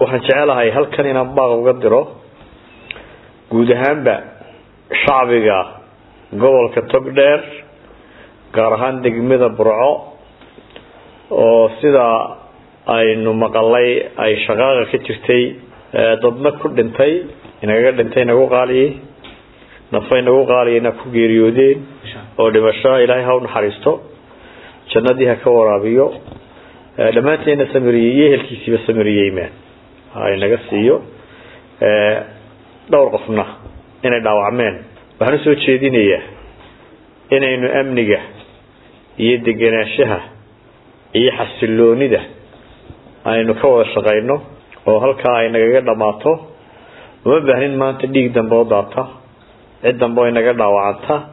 waxaan jecelahay halkan inaan baaq uga diro guud ahaanba shacbiga gobolka togdheer gaar ahaan degmada burco oo sidaa aynu maqalay ay shaqaaqa ka jirtay dadna ku dhintay inagaga dhintay nagu qaaliyey nafay nagu qaaliyeyna ku geeriyoodeen oo dhimasho ilaahay ha u naxariisto jannadii ha ka waraabiyo dhammaanteena samiriyey iyo ehelkiisiiba samiriyeyma inaga siiyo dhowr qofna inay dhaawacmeen waxaan usoo jeedinayaa inaynu amniga iyo degenaanshaha iyo xasiloonida aynu ka wada shaqayno oo halkaa ay nagaga dhammaato uma baahnin maanta dhiig dambe oo daata cid dambe oo inaga dhaawacanta